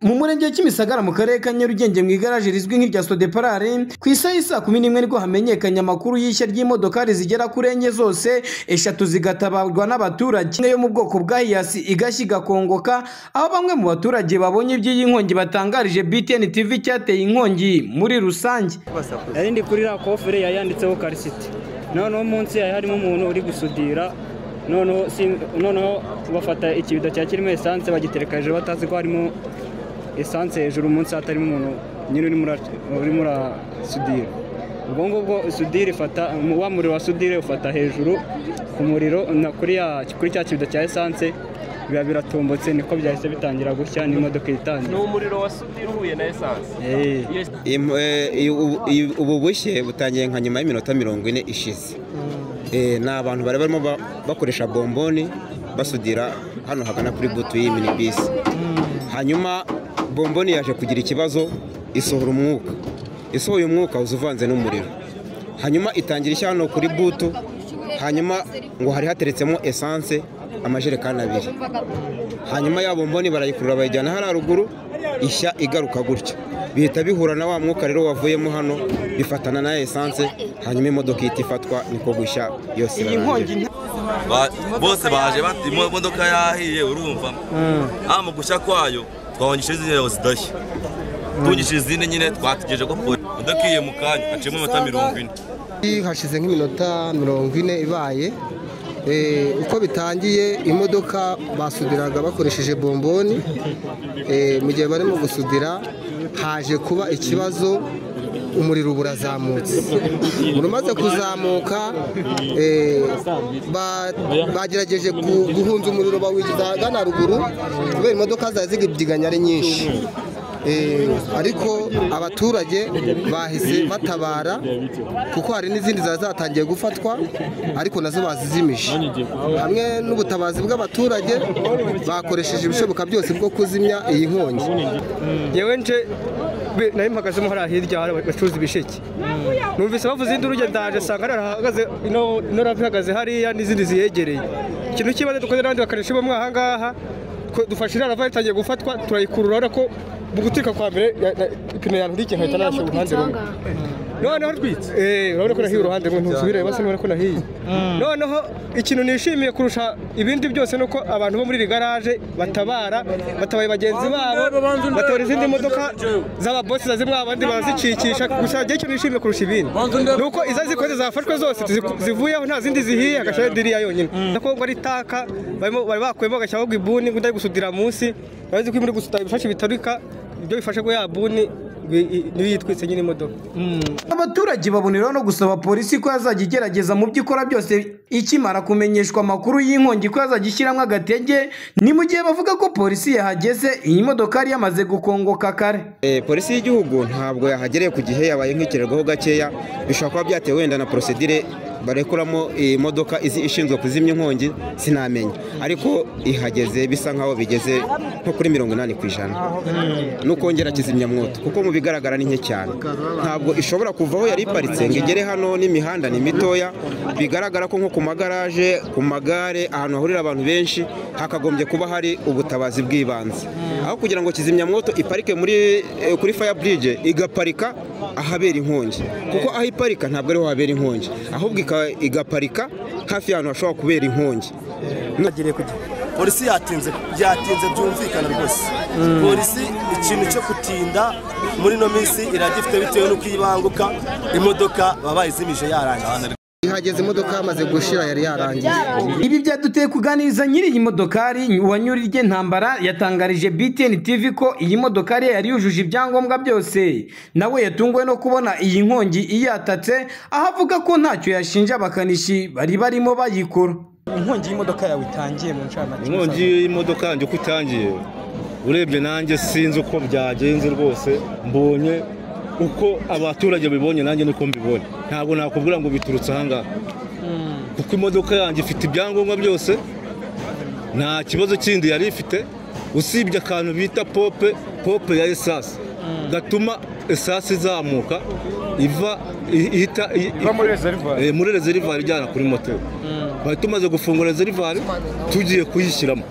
mu murenge wa kimisagara mu karere ka nyarugenge mu igaraje rizwi nk'irya sodeparare ku isaha y'i saa kumi n'imwe nibwo hamenyekanye amakuru y'ishya ry'imodokari zigera kuri enye zose eshatu zigatabarwa n'abaturage imwe yo mu bwoko bwa hiyasi igashya igakongoka aho bamwe mu baturage babonye iby'iyi nkongi batangarije btn tv icyateye inkongi muri rusange nari ndi kuri iriya kofure yari yanditseho karisiti noneho munsi hari harimo umuntu uri gusudira noneho si- noneho bafata ikibido cya kirimo esanse bagitereka hejuru batazi ko harimo esanse hejuru munsi hatarimo umuntu nyine urimo ura- urimo urasudira ubwo ngubwo sudire ifata mu- wa muriro wa sudire ufata hejuru ku muriro na kuri ya kuri cya kibido cya esanse biba biratumbutse niko byahise bitangira gushya n'imodoka ni itangira umuriro wa sudira uhuye na esanse Eh. Iyo Im- eh, ubu- ubu- ubu bushye butangiye nka nyuma y'iminota mirongo ine ishize Eh, ni abantu bari barimo ba- bakoresha bomboni basudira hano hagana kuri butu y'iyi minibisi hanyuma bomboni yaje kugira ikibazo isohora umwuka isohoye umwuka uza uvanze n'umuriro hanyuma itangira ishya hano kuri butu hanyuma ngo hari hateretsemo esanse amajerekani abiri hanyuma ya bomboni barayikurura bayijyana hariya ruguru ishya igaruka gutya bihita bihura na wa mwuka rero wavuyemo hano bifatana na esanse hanyuma imodoka ihita ifatwa niko gushya yose iyi irarangira. nkongi Ba- bose baje bati "Imo- imodoka yahiye urumva ah mu gushya kwayo twabanyishije izindi rero zidashya tubungishije izindi nyine twategereje ko polisi imodoka iye mu kanya haciyemo iminota mirongo ine hashize nk'iminota mirongo ine ibaye Eh, uko bitangiye imodoka basudiraga bakoresheje bomboni Eh, mu gihe barimo gusudira haje kuba ikibazo umuriro ubu urazamutse umuriro umaze kuzamuka eh, ba- bagerageje gu- guhunza umuriro bawinjiza ahagana ruguru kubera imodoka zari zigibdiganya ari nyinshi Eh, ariko abaturage bahise batabara kuko hari n'izindi zari zatangiye gufatwa ariko nazo bazizimije hamwe n'ubutabazi bw'abaturage bakoresheje ibishoboka byose bwo kuzimya iyi nkongi yewe nje be- nari mpagazemo hariya hirya hari abacuruza ibisheke numvise bavuze induru njye ndaje nsanga hariya hahagaze ino ino ravi ihagaze hariya n'izindi ziyegereye ikintu cy'ibanze dukoze n'abandi bakarisha bomwe aha ngaha ko dufashe iriya rava itangiye gufatwa turayikurura urabona ko mu guturika kwa mbere ya- ya- ipine yanturikiye nkahita narashe uruhande rumwe noneho rwitse eh urabona ko nahiye uruhande rumwe ntuzubire basi urabona ko nahiye noneho ikintu nishimiye kurusha ibindi byose nuko abantu bo muri iri garaje batabara batabaye bagenzi babo batora izindi modoka z'ababosi za zimwe abandi barazicikisha gusa igihe ikintu nishimiye kurusha ibindi nuko iza zikoze zafashwe zose ziku- zivuyeho nta zindi zihiye hagashiraho diriya yonyine nako ngo ari taka barimo- bari bakuyemo agashyiraho ngo ibuni ngo ndari gusudira munsi urabizi ko iyo muri gusudira ibifashe bitarika ibyo bifashe ko ya buni ngo i- i- niyo yitwitse nyine imodoka abaturage baboneraho no gusaba polisi ko yazajya igerageza mu byo ikora byose ikimara kumenyeshwa amakuru y'inkongi ko yazajya ishyiramo agatege ni mu gihe bavuga ko polisi yahageze iyi modoka yari yamaze gukongoka kare Eh, polisi y'igihugu ntabwo yahagereye ku gihe yabaye nk'ikirirwaho gakeya bishobora kuba byatewe wenda na prosedire barekuramo iyi modoka izi ishinzwe kuzimya inkongi sinamenya ariko ihageze bisa nkaho bigeze nko kuri mirongo inani ku ijana no kongera kizimyamwoto kuko mu bigaragara ni nke cyane ntabwo ishobora kuva aho yari iparitse ngo igere hano n'imihanda ni mitoya bigaragara ko nko ku magaraje ku magare ahantu hahurira abantu benshi hakagombye kuba hari ubutabazi bw'ibanze aho kugira ngo kizimyamwoto iparike muri eh, kuri faya burije igaparika ahabera inkongi kuko aho iparika ntabwo ariho habera inkongi ahubwo ika- igaparika hafi y'ahantu hashobora kubera inkongi polisi yatinze byatinze byumvikana rwose polisi ikintu cyo gutinda muri ino minsi iragifite bitewe n'uko iyo ibanguka imodoka baba bayizimije yarangiye ihageze imodoka yamaze gushira yari yarangiye ibi byaduteye kuganiriza nyiri iyi modokari wanyurirye ntambara yatangarije btn tv ko iyi modokari yari yujuje ibyangombwa byose nawe yatunguwe no kubona iyi nkongi iyatatse aho avuga ko ntacyo yashinja abakanishi bari barimo bayikora inkongi y'imodoka yawe itangiye mu ncamake inkongi y'imodoka yanjye uko itangiye urebye nanjye sinzi uko byagenze rwose mbonye uko abaturage bibonye nanjye niko mbibonye ntabwo nakubwira ngo biturutse ahangaha kuko imodoka yanjye ifite ibyangombwa byose nta kibazo kindi yari ifite usibye akantu bita pope pope ya esasi gatuma esasi izamuka iva i- ihita i- Eh, muri rezerivari ijyana kuri moto bari tumaze gufungura rezerivari tugiye kuyishyiramo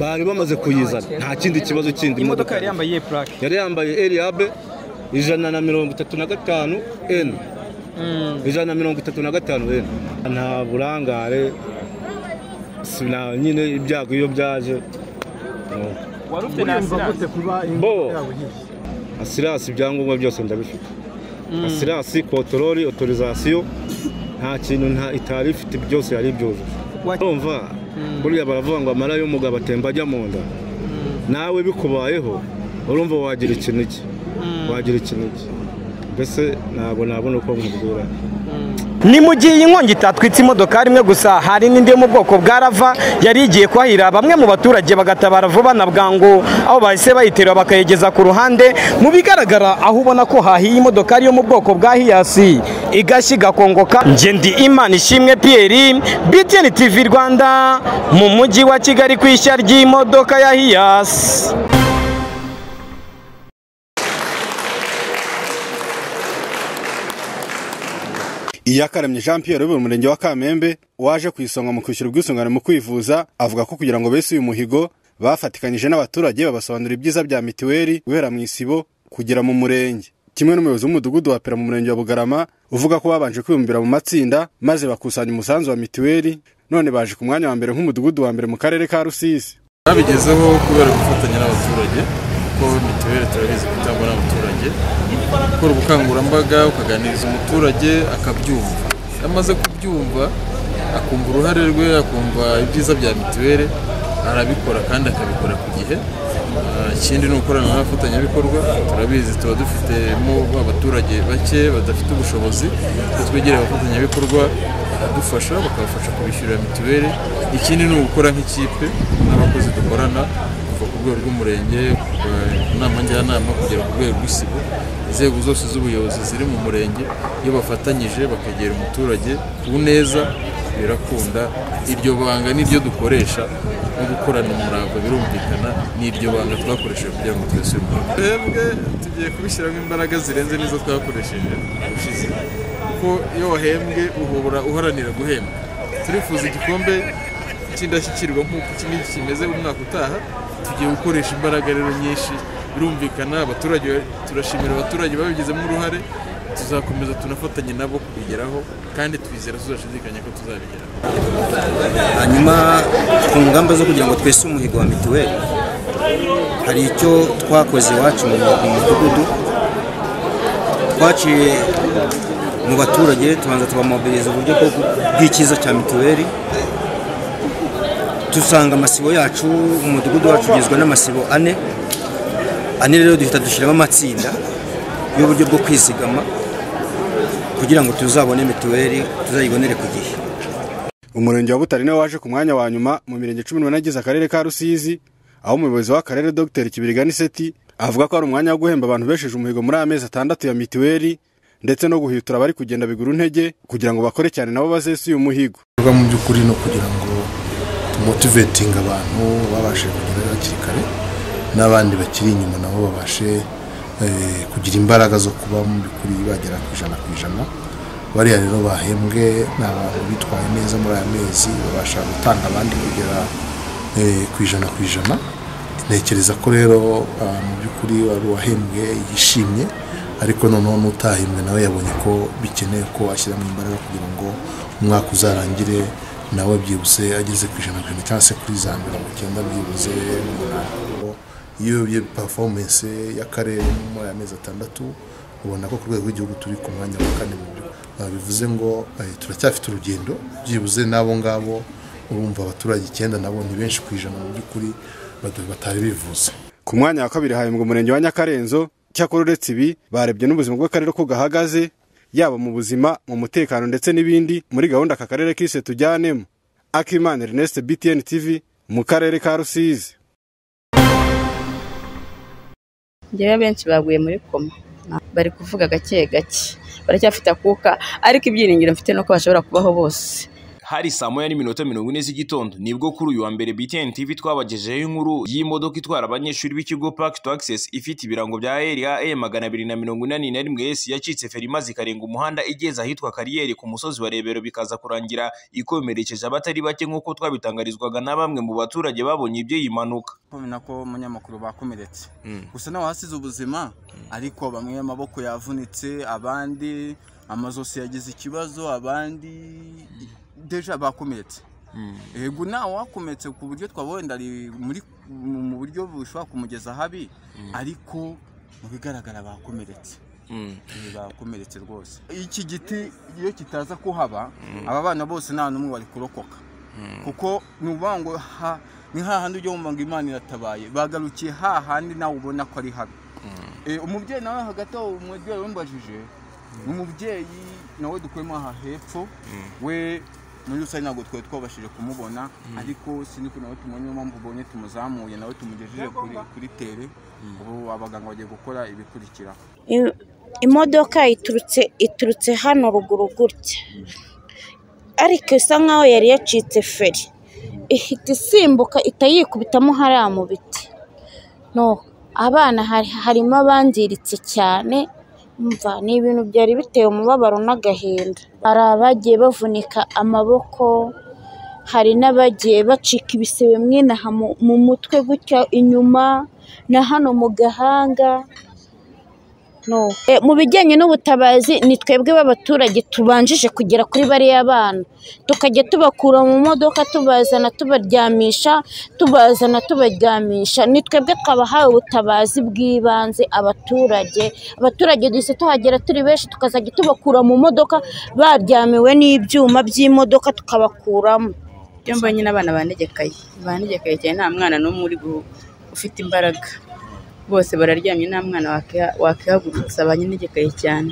bari bamaze kuyizana nta kindi kibazo kindi imodoka yari yambaye iyihe purake yari yambaye eriyabe ijana na mirongo itatu na gatanu eni ijana na mirongo itatu na gatanu eni nta burangare sina nyine ibyago iyo byaje no. wari ufite na asiranse bo asirasi ibyangombwa byose ndabifite asirasi kotorori otorizasiyo nta kintu nta itari ifite byose yari ibyujuje Wa- urumva buriya baravuga ngo amara y'umugabo atemba ajya mu nda nawe bikubayeho urumva wagira ikintu iki wagira ikintu iki mbese ntabwo nabona uko nkubwira ni mu gihe iyi nkongi itatwitse imodokari imwe gusa hari n'indi yo mu bwoko bwa rava yari igiye kwahira bamwe mu baturage bagatabara vuba na bwangu aho bahise bayiterura bakayigeza ku ruhande mu bigaragara aho ubona ko hahiye imodokari yo mu bwoko bwa hiyasi igashya igakongoka njye ndi imana ishimwe piyeri btn tv rwanda mu mujyi wa kigali ku ishya ry'imodoka ya hiyasi iyakaremye jean pierre uyobora umurenge wa kamembe waje ku isonga mu kwishyura ubwisungane mu kwivuza avuga ko kugira ngo bese uyu muhigo bafatikanyije n'abaturage babasobanurira ibyiza bya mitiweli guhera mu isibo kugera mu murenge kimwe n'umuyobozi w'umudugudu wa pera mu murenge wa bugarama uvuga ko babanje kwibumbira mu matsinda maze bakusanya umusanzu wa mitiweli none baje ku mwanya wa mbere nk'umudugudu wa mbere mu karere ka rusizi babigezeho kubera gufatanya n'abaturage kuko mituweli turabizi ko itangwa n'abaturage gukora ubukangurambaga ukaganiriza umuturage akabyumva iyo amaze kubyumva akumva uruhare rwe akumva ibyiza bya mituweli arabikora kandi akabikora ku gihe Ah, ikindi ni ukorana n'abafatanyabikorwa turabizi tuba dufitemo abaturage bake badafite ubushobozi iyo twegereye abafatanyabikorwa baradufasha bakabafasha kubishyurira mituweli ikindi ni ugukora nk'ikipe n'abakozi dukorana kuva ku rwego rw'umurenge kuva ku nama njyanama kugera ku rwego rw'isibo inzego zose z'ubuyobozi ziri mu murenge iyo bafatanyije bakegera umuturage ku neza birakunda iryo banga niryo dukoresha no gukorana umurava birumvikana n'iryo banga twakoresheje kugira ngo twese uyu mwaka twebwe tugiye kubishyiramo imbaraga zirenze n'izo twakoresheje ubushize kuko iyo wahembwe uhora uharanira guhembwa turifuza igikombe cy'indashyikirwa nk'uko iki ngiki kimeze umwaka utaha tugiye gukoresha imbaraga rero nyinshi birumvikana abaturage turashimira abaturage babigizemo uruhare tuzakomeza tunafatanye nabo kubigeraho kandi twizera tuzashidikanya ko tuzabigeraho hanyuma ku ngamba zo kugira ngo twese umuhigo wa mituweli hari icyo twakoze iwacu mu mu mudugudu twaciye mu baturage tubanza tubamobiliza uburyo bwo gu- bw'ikiza cya mituweli dusanga amasibo yacu umudugudu wacu ugizwe n'amasibo ane ane rero duhita dushyiramo amatsinda y'uburyo bwo kwizigama kugira ngo tuzabone mituweli tuzayibonere ku gihe umurenge wa butare niwe waje ku mwanya wa nyuma mu mirenge cumi n'umunani igize akarere ka rusizi aho umuyobozi w'akarere dr kibirigani seti avuga ko ari umwanya wo guhemba abantu besheje umuhigo muri aya mezi atandatu ya mituweli ndetse no guhitura abari kugenda bigura intege kugira ngo bakore cyane nabo bazese uyu muhigo ibikorwa mu by'ukuri no kugira ngo tumotivetinge abantu babashe kugera hakiri kare n'abandi bakiri inyuma nabo babashe eh, kugira imbaraga zo kuba mu by'ukuri bagera ku ijana ku ijana bariya rero bahembwe ni abantu bitwaye neza muri aya mezi babasha gutanga abandi kugera eh, ku ijana ku ijana ntekereza ko rero ah, mu by'ukuri wari uwahembwe yishimye ariko noneho n'utahembwe nawe yabonye ko bikeneye ko ashyiramo imbaraga kugira ngo umwaka uzarangire nawe byibuze ageze ku ijana ku ijana cyangwa se kuri za mirongo icyenda byibuze n'umunani iyo urebye performance y'akarere muri aya mezi atandatu ubona ko ku rwego rw'igihugu turi ku mwanya wa kane mu byo Ah, bivuze ngo eh, turacyafite urugendo byibuze n'abo ngabo urumva abaturage icyenda nabo ni benshi ku ijana mu by'ukuri bada- batari bivuze ku mwanya wa kabiri hahembwa umurenge wa nyakarenzo cyakora uretse ibi barebye n'ubuzima bw'akarere uko gahagaze yaba mu buzima mu mutekano ndetse n'ibindi muri gahunda aka karere kise tujyanemo akimana ernest btn tv mu karere ka rusizi ngewe benshi baguye muri koma bari kuvuga gake gake baracyafite akuka ariko ibyiringiro mfite nuko bashobora kubaho bose hari saa moya n'iminota mirongo ine z'igitondo nibwo kuri uyu wa mbere BTN TV twabagejeho inkuru y'imodoka itwara abanyeshuri b'ikigo Park to Access ifite ibirango bya RA magana abiri na mirongo inani na rimwe S yacitse feri maze ikarenga umuhanda igeze ahitwa kariyeri ku musozi wa Rebero bikaza kurangira ikomerekeje abatari bake nk'uko twabitangarizwaga na bamwe mu baturage babonye iby'iyi mpanuka kumenya ko umunyamakuru bakomeretse gusa nawe hasize ubuzima ariko bamwe amaboko yavunitse abandi amazosi yagize ikibazo abandi deja bakomeretse yego nawe wakometse ku buryo twaba muri mu buryo bushobora kumugeza habi ariko mu bigaragara bakomeretse bakomeretse rwose iki giti iyo kitaza kuhaba aba bana bose nta n'umwe wari kurokoka kuko ni ukuvuga ngo ni hahandi ujya wumva ngo imana iratabaye bagarukiye hahandi nawe ubona ko ari habi umubyeyi nawe hagati aho umubyeyi wambajije ni umubyeyi nawe dukuyemo aha hepfo we muri rusange ntabwo twari twabashije kumubona ariko siniko nawe tumenye mpamvu ubonye tumuzamuye nawe tumugejeje kuri tere ubu abaganga bagiye gukora ibikurikira imodoka iturutse iturutse hano ruguru gutya ariko isa nkaho yari yacitse feri ihita isimbuka itayikubitamo hariya mu biti no abana harimo abangiritse cyane mva ni ibintu byari biteye umubabaro n'agahinda hari abagiye bavunika amaboko hari n'abagiye bacika ibisebe mwinaha mu mutwe gutya inyuma na hano mu gahanga mu bijyanye n'ubutabazi ni twebwe b'abaturage tubanjije kugera kuri bariya bana tukajya tubakura mu modoka tubazana tubaryamisha tubazana tubaryamisha ni twebwe twabahaye ubutabazi bw'ibanze abaturage abaturage duhise tuhagera turi benshi tukazajya tubakura mu modoka baryamiwe n'ibyuma by'imodoka tukabakuramo ibyo mbonye n'abana banegekaye banegekaye cyane nta mwana n'umwe uri ufite imbaraga bose bararyamye nta mwana wakihagurutsa abanyenegekaye cyane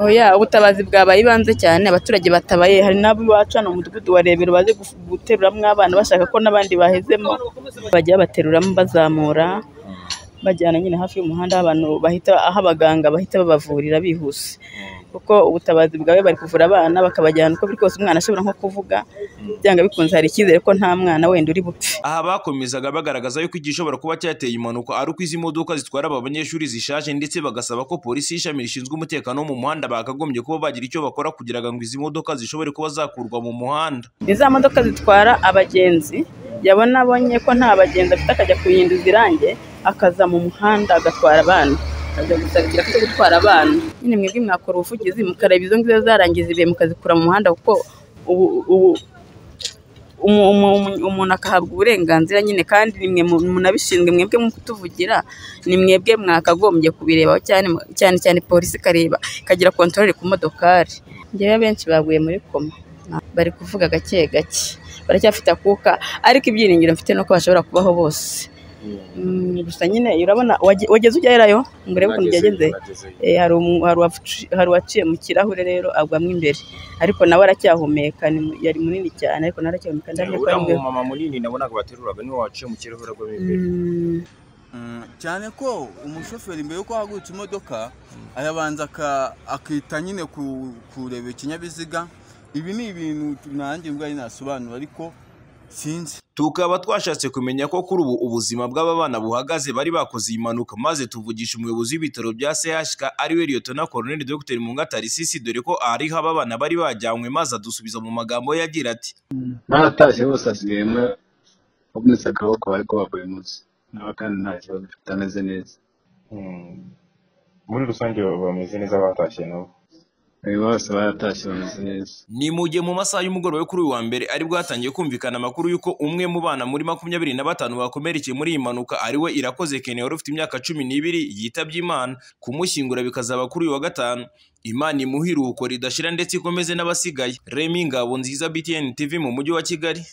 oya ubutabazi bwabaye ibanze cyane abaturage batabaye hari n'abo baca mu mudugudu wa rebero baje guteruramo abana bashaka ko n'abandi bahezemo bajya babateruramo bazamura bajyana nyine hafi y'umuhanda abantu bahita aho abaganga bahita babavurira bihuse kuko ubutabazi bwawe bari kuvura abana bakabajyana uko biri kose umwana ashobora nko kuvuga byanga bikunze hari icyizere ko nta mwana wenda uri bupfe aha bakomezaga bagaragaza yuko igishobora kuba cyateye impanuka ari uko izi modoka zitwara aba banyeshuri zishaje ndetse bagasaba ko polisi y'ishami rishinzwe umutekano wo mu muhanda bakagombye kuba bagira icyo bakora kugira ngo izi modoka zishobore kuba zakurwa mu muhanda ni za modoka zitwara abagenzi yabona abonye ko nta bagenzi afite akajya kuyihinduza irange akaza mu muhanda agatwara abana ajya gusabira ko gutwara abana nyine mwebwe mwakora ubuvugizi mukareba izo ngizo zarangiza ibihe mukazikura mu muhanda kuko ubu umuntu akahabwa uburenganzira nyine kandi ni mwe munabishinzwe mwebwe mu kutuvugira ni mwebwe mwakagombye kubirebaho cyane cyane polisi ikareba ikagira kontorore ku modokari ngewe benshi baguye muri koma bari kuvuga gake gake baracyafite akuka ariko ibyiringiro mfite nuko bashobora kubaho bose gusa nyine urabona wageze ujyerayo ngo urebe ukuntu byagenze hari uwaciye mu kirahure rero agwamo imbere ariko nawe aracyahumeka yari munini cyane ariko nawe aracyahumeka ndabona ko ari uriya mumama munini nabonaga bateruraga niwe waciye mu kirahure agwamo imbere cyane ko umushoferi mbere yuko ahagurutse imodoka arabanza akita nyine kureba ikinyabiziga ibi ni ibintu nanjye ubwayo nasobanura ariko sinzi tukaba twashatse kumenya ko kuri ubu ubuzima bw'aba bana buhagaze bari bakoze iyi mpanuka maze tuvugisha umuyobozi w'ibitaro bya CHK ari we Liyotona Colonel Dr Mungata Risisi dore ko ariho aba bana bari bajyanywe maze adusubiza mu magambo ye agira ati baratashye bose asiyemo bavunitse akaboko bari kubaha buri munsi nabo kandi nta kibazo bafite ameze neza muri rusange bameze neza batashye nabo bose baratashye bameze neza ni mu gihe mu masaha y'umugoroba kuri uyu wa mbere aribwo hatangiye kumvikana amakuru y'uko umwe mu bana muri makumyabiri na batanu bakomerekeye muri iyi mpanuka ariwe irakoze kene wari ufite imyaka cumi n'ibiri yitabye imana kumushyingura bikazaba kuri uyu wa gatanu imana imuhe iruhuko ridashira ndetse ikomeze n'abasigaye remi ngabo nziza btn tv mu mujyi wa kigali